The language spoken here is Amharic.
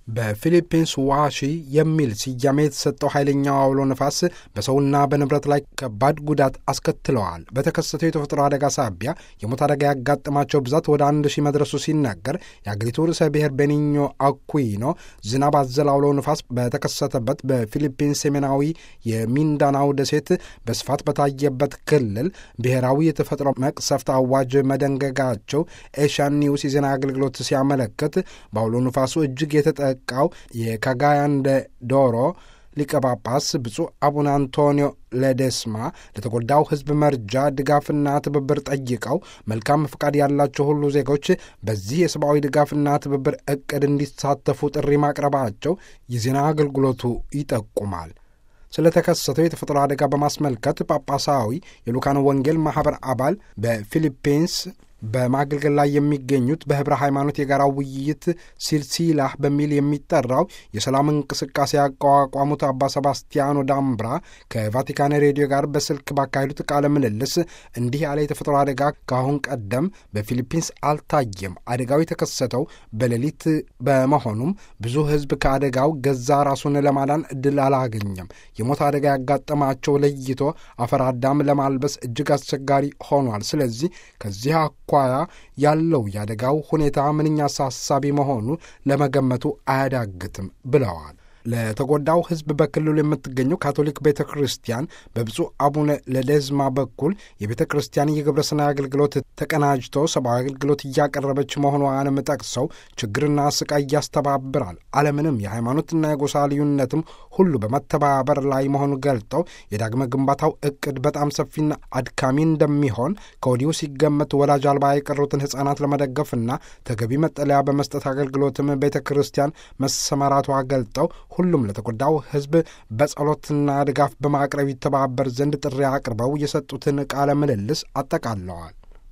በፊሊፒንስ ዋሺ የሚል ስያሜ የተሰጠው ኃይለኛው አውሎ ነፋስ በሰውና በንብረት ላይ ከባድ ጉዳት አስከትለዋል። በተከሰተው የተፈጥሮ አደጋ ሳቢያ የሞት አደጋ ያጋጠማቸው ብዛት ወደ አንድ ሺህ መድረሱ ሲነገር የአገሪቱ ርዕሰ ብሔር ቤኒኞ አኩይኖ ዝናብ አዘል አውሎ ነፋስ በተከሰተበት በፊሊፒንስ ሰሜናዊ የሚንዳናው ደሴት በስፋት በታየበት ክልል ብሔራዊ የተፈጥሮ መቅሰፍት አዋጅ መደንገጋቸው ኤሽያን ኒውስ የዜና አገልግሎት ሲያመለክት በአውሎ ነፋሱ እጅግ የተጠ ቃው የካጋያንደ ዶሮ ሊቀ ጳጳስ ብፁዕ አቡነ አንቶኒዮ ለደስማ ለተጎዳው ሕዝብ መርጃ ድጋፍና ትብብር ጠይቀው መልካም ፍቃድ ያላቸው ሁሉ ዜጎች በዚህ የሰብአዊ ድጋፍና ትብብር እቅድ እንዲሳተፉ ጥሪ ማቅረባቸው የዜና አገልግሎቱ ይጠቁማል። ስለተከሰተው የተፈጥሮ አደጋ በማስመልከት ጳጳሳዊ የሉካን ወንጌል ማኅበር አባል በፊሊፒንስ በማገልገል ላይ የሚገኙት በህብረ ሃይማኖት የጋራ ውይይት ሲልሲላህ በሚል የሚጠራው የሰላም እንቅስቃሴ ያቋቋሙት አባ ሰባስቲያኖ ዳምብራ ከቫቲካን ሬዲዮ ጋር በስልክ ባካሄዱት ቃለ ምልልስ እንዲህ ያለ የተፈጥሮ አደጋ ከአሁን ቀደም በፊሊፒንስ አልታየም። አደጋው የተከሰተው በሌሊት በመሆኑም ብዙ ህዝብ ከአደጋው ገዛ ራሱን ለማዳን እድል አላገኘም። የሞት አደጋ ያጋጠማቸው ለይቶ አፈር አዳም ለማልበስ እጅግ አስቸጋሪ ሆኗል። ስለዚህ ከዚህ ኳያ ያለው የአደጋው ሁኔታ ምንኛ አሳሳቢ መሆኑ ለመገመቱ አያዳግትም ብለዋል። ለተጎዳው ህዝብ በክልሉ የምትገኘው ካቶሊክ ቤተ ክርስቲያን በብፁዕ አቡነ ለደዝማ በኩል የቤተ ክርስቲያን የግብረ ሰናይ አገልግሎት ተቀናጅቶ ሰብአዊ አገልግሎት እያቀረበች መሆኗንም ጠቅሰው ችግርና ስቃይ ያስተባብራል፣ አለምንም የሃይማኖትና የጎሳ ልዩነትም ሁሉ በመተባበር ላይ መሆኑ ገልጠው የዳግመ ግንባታው እቅድ በጣም ሰፊና አድካሚ እንደሚሆን ከወዲሁ ሲገመት ወላጅ አልባ የቀሩትን ህጻናት ለመደገፍና ተገቢ መጠለያ በመስጠት አገልግሎትም ቤተ ክርስቲያን መሰማራቷ ገልጠው ሁሉም ለተጎዳው ህዝብ በጸሎትና ድጋፍ በማቅረብ ይተባበር ዘንድ ጥሪ አቅርበው የሰጡትን ቃለ ምልልስ አጠቃለዋል።